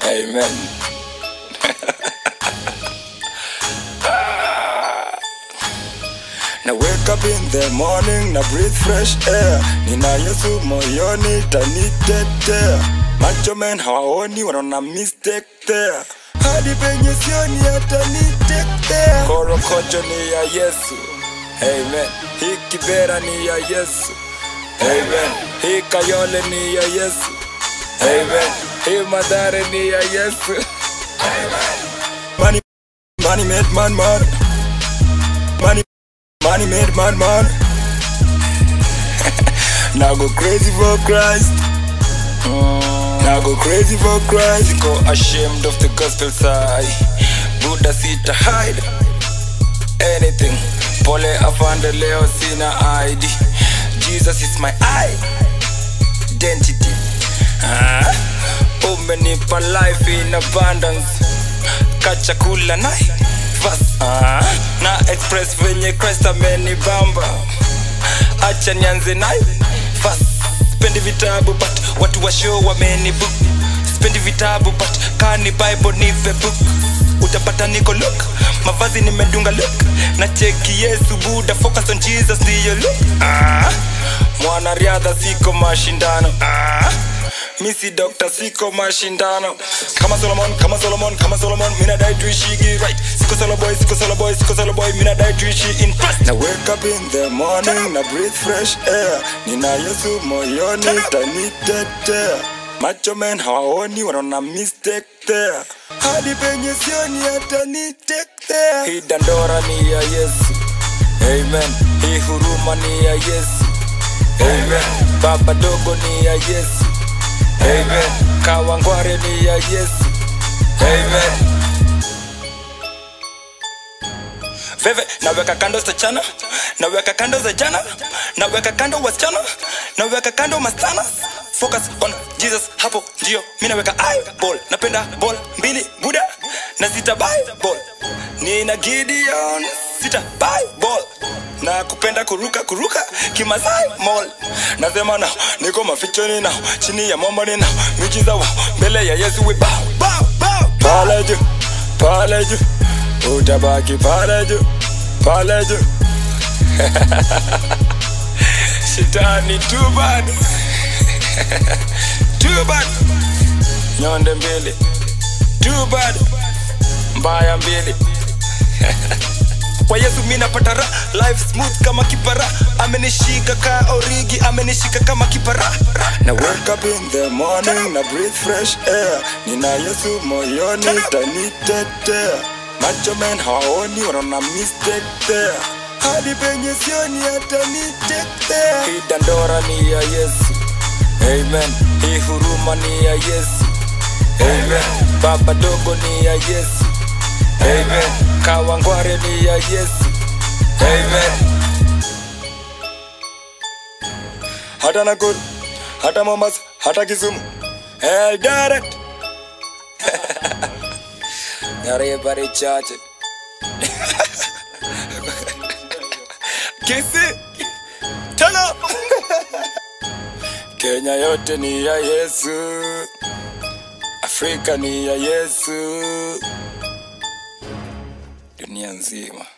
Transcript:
Amen. na wake up in the morning na breathe fresh air nina yesu moyoni tanitetea macho men hawaoni wanaona mistake there hadi penye sioni atanitetea korokocho ni ya yesu amen hii kibera ni ya yesu amen hii kayole ni ya yesu amen hii madhare ni ya yesu money, money made man man money Money made man man. now go crazy for Christ. Now go crazy for Christ. Go ashamed of the gospel side. Buddha sita hide anything. Pole afande leo sina ID. Jesus is my identity. Ah, umenipa life in abundance. Kachakula nai vas ah, na express venye Christ amenibamba. Acha nianze nai vas. Spendi vitabu but watu wa show wamenibook. Spendi vitabu but kani Bible nipe book. Utapata niko look, mavazi nimedunga look. Na cheki Yesu Buddha, focus on Jesus ndiyo look. Ah, mwanariadha siko mashindano. Ah, misi dokta siko mashindano kama solomon kama solomon kama solomon mina dai tuishigi right siko solo boy siko solo boy siko solo boy mina dai tuishi in Christ na wake up in the morning na breathe fresh air nina yesu moyoni tanitetea macho men hawaoni wanaona mistake there hadi penye sioni atanitetea hii dandora ni ya yesu amen hii huruma ni ya yesu amen baba dogo ni ya yesu Amen. Kawangware ni ya Yesu. Amen. Veve, naweka kando stachana, naweka kando za jana, naweka kando wasichana, naweka kando mastana. Focus on Jesus, hapo ndio mi naweka eyeball. Napenda ball mbili buda na sita Bible. Nina Gideon sita Bible na kupenda kuruka kuruka kimasai mall nasema nao niko mafichoni nao chini ya mwamba ni nao miujiza wao mbele ya yesu we bow bow bow pale juu pale juu utabaki pale juu pale juu shetani too bad too bad nyonde mbili too bad mbaya mbili kwa yesu mi napata ra life smooth kama kipara amenishika ka origi amenishika kama kipara na wake up in the morning na breathe fresh air nina yesu moyoni tanitetea macho men hawaoni wanaona mistake there hadi penye sioni atanitetea hii dandora ni ya yesu amen hii huruma ni ya yesu amen baba dogo ni ya yesu Amen. Kawangware ni ya Yesu. Amen. Hata Nakuru, hata Mombasa, hata Kisumu. Eldoret. Everybody church. Kisi. Tana. Kenya yote ni ya Yesu. Afrika ni ya Yesu. dunia nzima